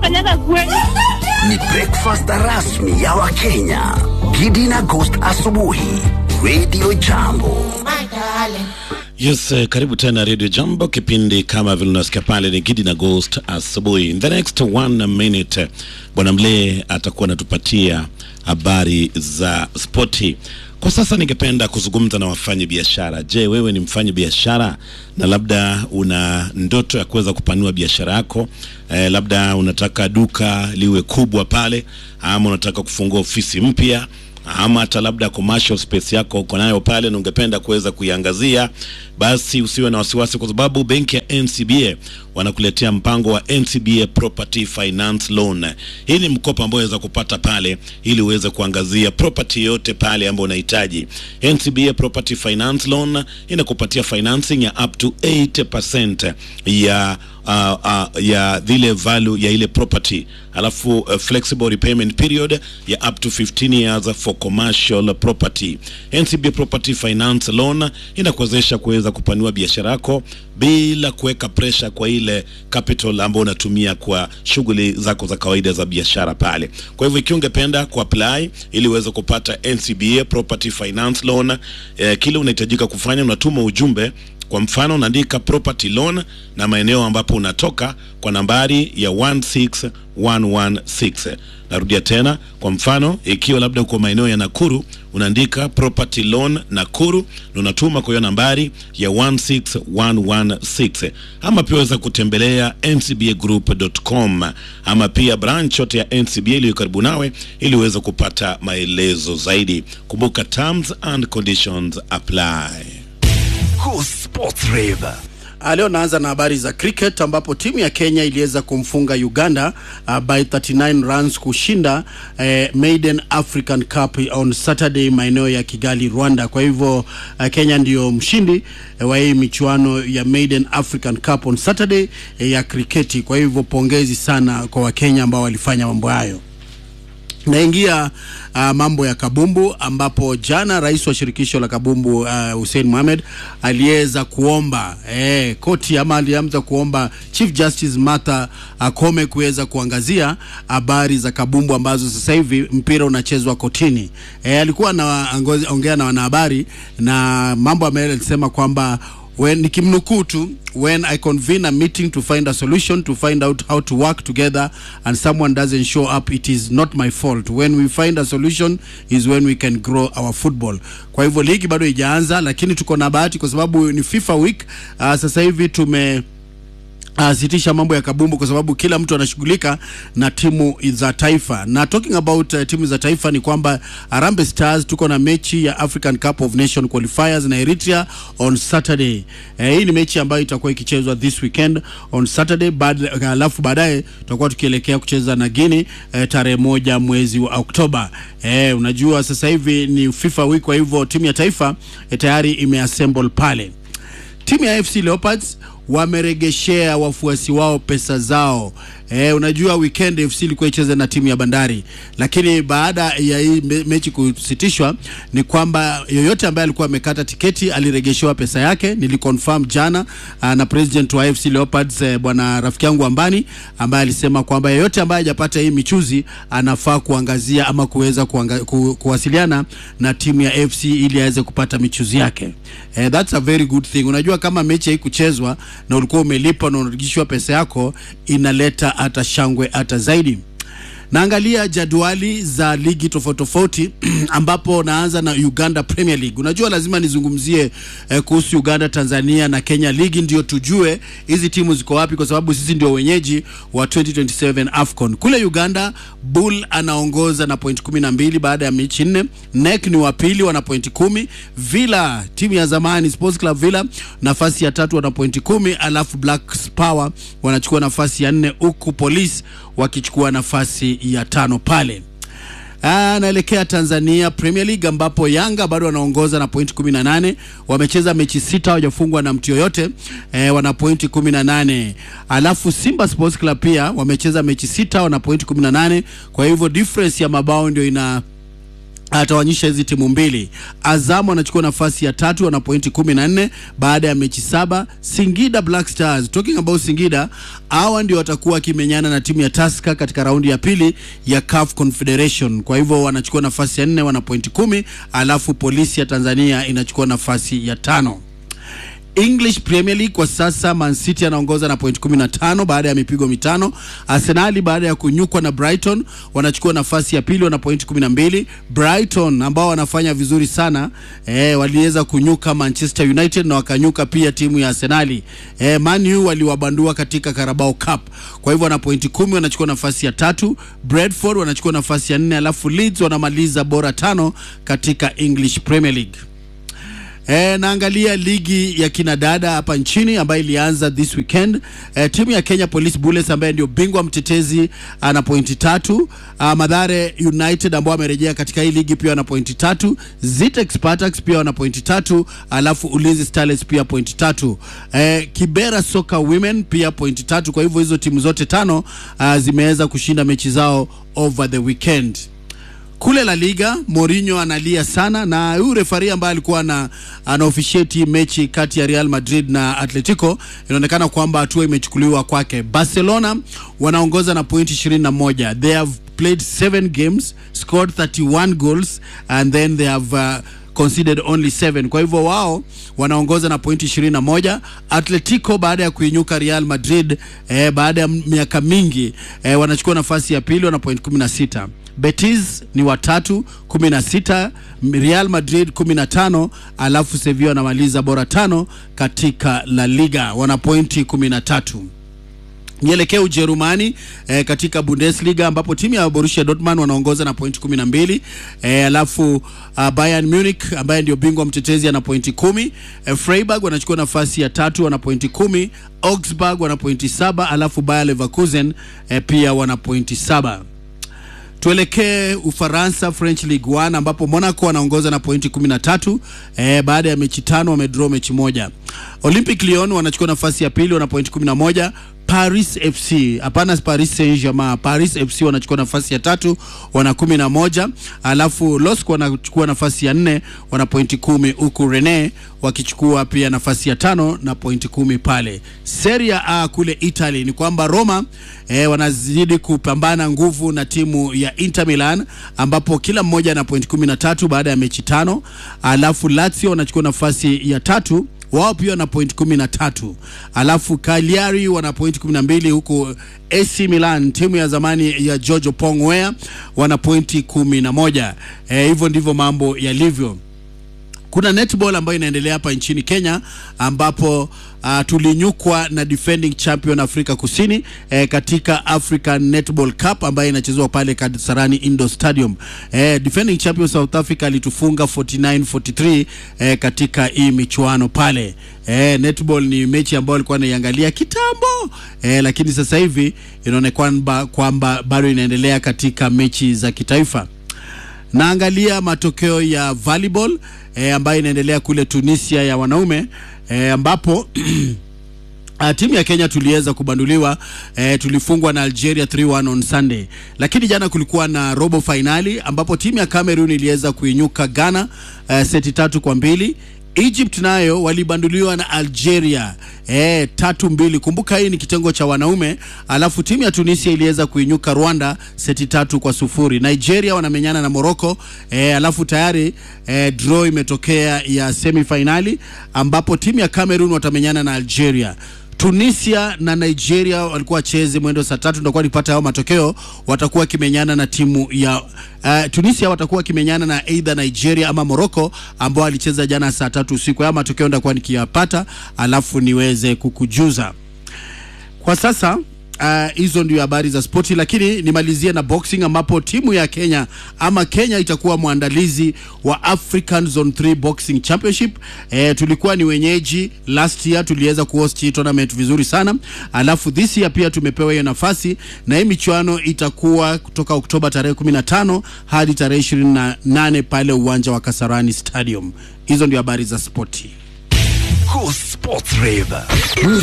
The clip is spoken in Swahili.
kanyaga kweli. Ni breakfast rasmi ya Wakenya. Gidi na Ghost asubuhi. Radio Jambo. Yes, eh, karibu tena Radio Jambo, kipindi kama vile unasikia pale ni Gidi na Ghost asubuhi. In the next one minute, eh, Bwana Mlee atakuwa anatupatia habari za spoti. Kwa sasa ningependa kuzungumza na wafanyi biashara. Je, wewe ni mfanyi biashara na labda una ndoto ya kuweza kupanua biashara yako? Eh, labda unataka duka liwe kubwa pale, ama unataka kufungua ofisi mpya ama hata labda commercial space yako uko nayo pale na ungependa kuweza kuiangazia, basi usiwe na wasiwasi, kwa sababu benki ya NCBA wanakuletea mpango wa NCBA Property Finance Loan. Hii ni mkopo ambao unaweza kupata pale ili uweze kuangazia property yote pale ambayo unahitaji. NCBA Property Finance Loan inakupatia financing ya up to 80% ya uh, uh, ya vile value ya ile property alafu uh, flexible repayment period ya up to 15 years for commercial property. NCB Property Finance Loan inakuwezesha kuweza kupanua biashara yako bila kuweka pressure kwa ile capital ambayo unatumia kwa shughuli zako za kawaida za biashara pale. Kwa hivyo ikiwa ungependa kuapply ili uweze kupata NCBA Property Finance Loan, eh, kile unahitajika kufanya unatuma ujumbe kwa mfano unaandika property loan na maeneo ambapo unatoka kwa nambari ya 16116. Narudia tena, kwa mfano ikiwa labda uko maeneo ya Nakuru unaandika property loan Nakuru na unatuma kwa hiyo nambari ya 16116, ama pia waweza kutembelea ncbagroup.com ama pia branch yote ya NCBA iliyo karibu nawe ili uweze kupata maelezo zaidi. Kumbuka terms and conditions apply. Go Sports Rave. Ah, Leo naanza na habari za cricket ambapo timu ya Kenya iliweza kumfunga Uganda uh, by 39 runs kushinda eh, Maiden African Cup on Saturday maeneo ya Kigali, Rwanda. Kwa hivyo uh, Kenya ndiyo mshindi eh, wa hii michuano ya Maiden African Cup on Saturday eh, ya kriketi. Kwa hivyo pongezi sana kwa Wakenya ambao walifanya mambo hayo. Naingia uh, mambo ya kabumbu ambapo jana rais wa shirikisho la kabumbu uh, Hussein Mohamed aliweza kuomba eh, koti ama alianza kuomba Chief Justice Martha Koome kuweza kuangazia habari za kabumbu ambazo sasa hivi mpira unachezwa kotini. Eh, alikuwa anaongea na wanahabari na mambo ambayo alisema kwamba when nikimnukuu tu when i convene a meeting to find a solution to find out how to work together and someone doesn't show up it is not my fault when we find a solution is when we can grow our football kwa hivyo ligi bado haijaanza lakini tuko na bahati kwa sababu ni fifa week uh, sasa hivi tume Uh, sitisha mambo ya kabumbu kwa sababu kila mtu anashughulika na timu za taifa na talking about uh, timu za taifa ni kwamba Harambee Stars tuko na mechi ya African Cup of Nation qualifiers na Eritrea on Saturday. Eh, hii ni mechi ambayo itakuwa ikichezwa this weekend on Saturday baada alafu baadaye tutakuwa tukielekea kucheza na Guinea eh, tarehe moja mwezi wa Oktoba. Eh, unajua sasa hivi ni FIFA week kwa hivyo timu ya taifa eh, tayari imeassemble pale. Timu ya FC Leopards wameregeshea wafuasi wao pesa zao. E, unajua weekend FC ilikuwa icheze na timu ya Bandari, lakini baada ya hii me mechi kusitishwa ni kwamba yoyote ambaye alikuwa amekata tiketi aliregeshewa pesa yake. Niliconfirm jana uh, na president wa FC Leopards eh, bwana rafiki yangu Ambani ambaye alisema kwamba yeyote ambaye hajapata hii michuzi anafaa kuangazia ama kuweza kuanga, ku, kuwasiliana na timu ya FC ili aweze kupata michuzi yake. Eh, that's a very good thing. Unajua kama mechi haikuchezwa na ulikuwa umelipa na unarudishiwa pesa yako inaleta hata shangwe hata zaidi. Naangalia jadwali za ligi tofauti tofauti ambapo naanza na Uganda Premier League. Unajua lazima nizungumzie eh, kuhusu Uganda, Tanzania na Kenya ligi ndio tujue hizi timu ziko wapi, kwa sababu sisi ndio wenyeji wa 2027 AFCON. Kule Uganda Bull anaongoza na point kumi na mbili baada ya mechi nne. NEC ni wa pili wana pointi kumi. Villa timu ya zamani Sports Club Villa nafasi ya tatu wana pointi kumi, alafu Black Power wanachukua nafasi ya nne huku Police wakichukua nafasi ya tano pale. Anaelekea Tanzania Premier League ambapo Yanga bado wanaongoza na pointi 18. Wamecheza mechi sita hawajafungwa na mtu yoyote e, wana pointi 18. Alafu Simba Sports Club pia wamecheza mechi sita wana pointi 18. Kwa hivyo difference ya mabao ndio ina atawanyisha hizi timu mbili. Azam wanachukua nafasi ya tatu, wana pointi kumi na nne baada ya mechi saba. Singida Black Stars, talking about Singida, hawa ndio watakuwa wakimenyana na timu ya Tusker katika raundi ya pili ya CAF Confederation. Kwa hivyo wanachukua nafasi ya nne, wana pointi kumi, alafu polisi ya Tanzania inachukua nafasi ya tano. English Premier League kwa sasa Man City anaongoza na point 15 baada ya mipigo mitano. Arsenali baada ya kunyukwa na Brighton wanachukua nafasi ya pili, wana point 12. Brighton ambao wanafanya vizuri sana eh, waliweza kunyuka Manchester United na wakanyuka pia timu ya Arsenali. Eh, Man U waliwabandua katika Carabao Cup. Kwa hivyo wana point 10, wanachukua nafasi ya tatu. Brentford wanachukua nafasi ya nne, alafu Leeds wanamaliza bora tano katika English Premier League. E, naangalia ligi ya kinadada hapa nchini ambayo ilianza this weekend. E, timu ya Kenya Police Bullets ambaye ndio bingwa mtetezi ana pointi tatu. A, Madhare United ambao wamerejea katika hii ligi pia wana pointi tatu. Zitex Spartans pia wana pointi tatu, alafu Ulinzi Starlets pia pointi tatu. E, Kibera Soccer Women pia pointi tatu. Kwa hivyo hizo timu zote tano a, zimeweza kushinda mechi zao over the weekend. Kule La Liga Mourinho analia sana, na huyu refari ambaye alikuwa na ana officiate mechi kati ya Real Madrid na Atletico, inaonekana kwamba hatua imechukuliwa kwake. Barcelona wanaongoza na pointi 21. They have played 7 games, scored 31 goals and then they have uh, conceded only 7. Kwa hivyo wao wanaongoza na pointi 21. Atletico baada ya kuinyuka Real Madrid eh, baada ya miaka mingi eh, wanachukua nafasi ya pili, wana point 16. Betis ni watatu 16, Real Madrid 15, alafu Sevilla wanamaliza bora tano katika La Liga wana pointi 13. Nielekee Ujerumani eh, katika Bundesliga ambapo timu ya Borussia Dortmund wanaongoza na pointi 12 eh, alafu uh, Bayern Munich ambaye ndio bingwa mtetezi ana pointi kumi. Eh, Freiburg wanachukua nafasi ya tatu wana pointi kumi. Augsburg wana pointi saba, alafu Bayer Leverkusen eh, pia wana pointi saba. Tuelekee Ufaransa, French Ligue 1 ambapo Monaco wanaongoza na pointi 13 eh, baada ya mechi tano wamedraw mechi moja. Olympic Lyon wanachukua nafasi ya pili wana pointi 11. Paris FC hapana, Paris Saint-Germain, Paris FC wanachukua nafasi ya tatu wana kumi na moja, alafu LOSC wanachukua nafasi ya nne wana pointi kumi, huku Rennes wakichukua pia nafasi ya tano na pointi kumi pale. Serie A kule Italy ni kwamba Roma eh, wanazidi kupambana nguvu na timu ya Inter Milan ambapo kila mmoja ana pointi kumi na tatu baada ya mechi tano, alafu Lazio wanachukua nafasi ya tatu wao pia wana point kumi na tatu alafu Cagliari wana point kumi na mbili huku AC Milan timu ya zamani ya Giorgio Pongwea wana pointi kumi na moja. Eh, hivyo ndivyo mambo yalivyo. Kuna netball ambayo inaendelea hapa nchini Kenya ambapo uh, tulinyukwa na defending champion Afrika Kusini eh, katika African Netball Cup ambayo inachezwa pale Kasarani Indoor Stadium. Eh, defending champion South Africa alitufunga 49-43 eh, katika hii michuano pale. Eh, netball ni mechi ambayo alikuwa anaiangalia kitambo eh, lakini sasa hivi inaonekana kwamba bado inaendelea katika mechi za kitaifa. Naangalia matokeo ya volleyball e, ambayo inaendelea kule Tunisia ya wanaume e, ambapo Uh, timu ya Kenya tuliweza kubanduliwa eh, tulifungwa na Algeria 3-1 on Sunday, lakini jana kulikuwa na robo finali ambapo timu ya Cameroon iliweza kuinyuka Ghana eh, seti tatu kwa mbili. Egypt nayo walibanduliwa na Algeria eh, tatu mbili. Kumbuka hii ni kitengo cha wanaume. Alafu timu ya Tunisia iliweza kuinyuka Rwanda seti tatu kwa sufuri. Nigeria wanamenyana na Morocco eh, alafu tayari eh, draw imetokea ya semifinali ambapo timu ya Cameroon watamenyana na Algeria. Tunisia na Nigeria walikuwa wacheze mwendo saa tatu, ndio nipata hao matokeo. Watakuwa wakimenyana na timu ya uh, Tunisia watakuwa wakimenyana na either Nigeria ama Morocco ambao walicheza jana saa tatu usiku. Haya matokeo nitakuwa nikiyapata, alafu niweze kukujuza kwa sasa. hizo uh, ndio habari za spoti, lakini nimalizie na boxing ambapo timu ya Kenya ama Kenya itakuwa mwandalizi wa African Zone 3 Boxing Championship. Eh, tulikuwa ni wenyeji last year, tuliweza kuhost hii tournament vizuri sana, alafu this year pia tumepewa hiyo nafasi, na hii michuano itakuwa kutoka Oktoba tarehe 15 hadi tarehe 28 pale uwanja wa Kasarani Stadium. Hizo ndio habari za spoti. Go Sports Rave.